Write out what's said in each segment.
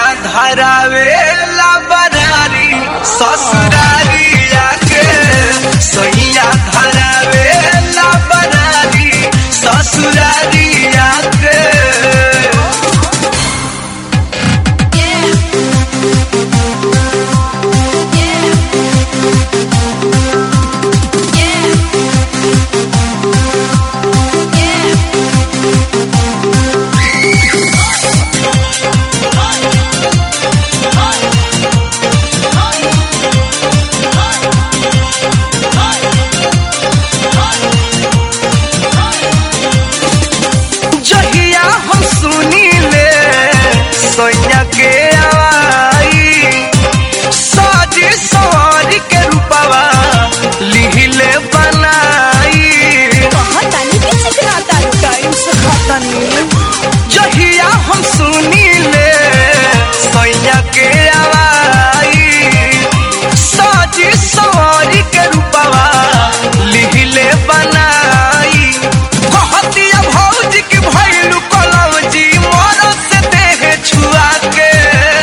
धरावे बरारी ससुरारिया के सैया धरावे बरारी ससुरारिया के जहिया हम सुनी ले सोनिया के आवाई साजी सवारी के रूपवा लिहिले बनाई जहिया हम सुनी ले सोनिया के आवाई साजी सवारी के रूपवा लिहिले बनाई कहतिया भौजी की भैलू कलम जी मोर से देह छुआ के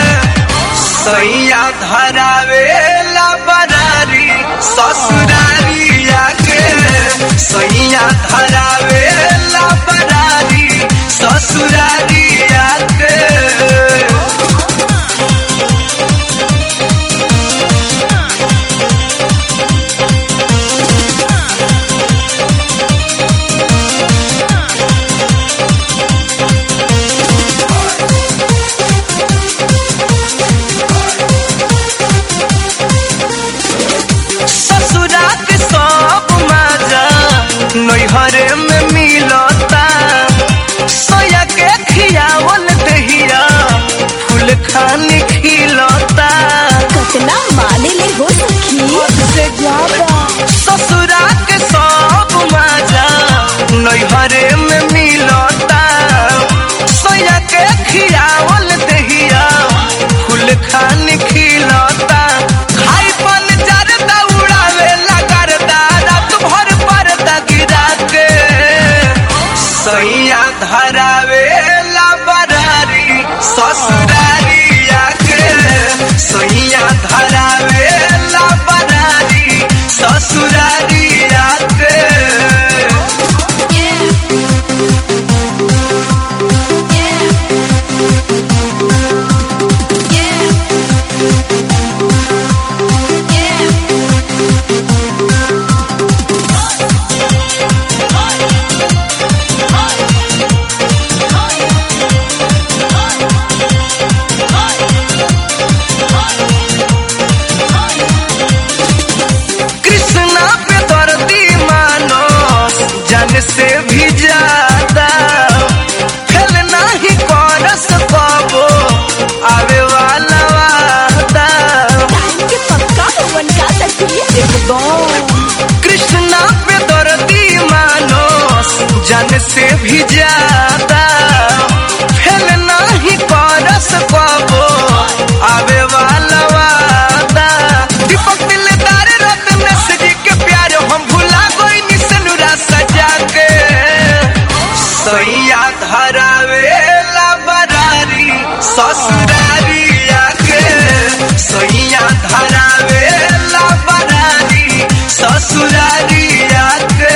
सैया धरावे बरारी ससुरारिया के सैया धरावे बरारी ससुरारिया के ससुरा के सब मजा नैहरे में मिलता सोया के खियावल दहिया फूल खानी खिलता कतना माने ले हो सखी से ससुरा के सब मजा नैहरे में मिलता सोया के खियावल दहिया फूल खानी खिलता खाई पन जरदा उड़ावे लगरदा रात भर परदा गिरा के सैया धरावे बरारी ससुरारिया के सैया धरावे बरारी ससुरारिया के कृष्णा पे दर्दी मानो जन से भी ज्यादा फेल नहीं करस पाबो आवे वाला वादा टाइम के पक्का होवन का सखी एकदम कृष्णा पे दर्दी मानो जन से भी ज्यादा फेल नहीं करस पाबो आवे वाला वादा दीपक दिलदार रत्न जी के प्यार हम भुला गई निसनुरा सजा के सैया धरावे बरारी ससुरारिया के सैया धरावे बरारी ससुरारिया के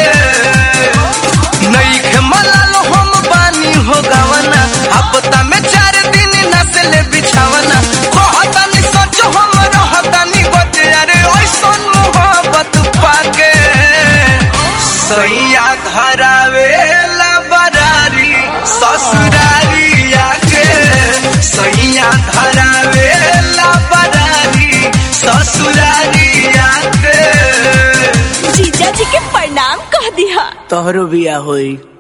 नईखे मलाल हम बानी हो गवना हफ्ता में चार दिन नस्ल बिछावना कहतानी सच हम रहतानी बतिया रे ऐसन मोहब्बत पाके सैया धरावे बरारी ससुरारिया के सैया धरावे बरारी ससुरारिया के जीजा जी के प्रणाम कह दिया तोहरो बिया होई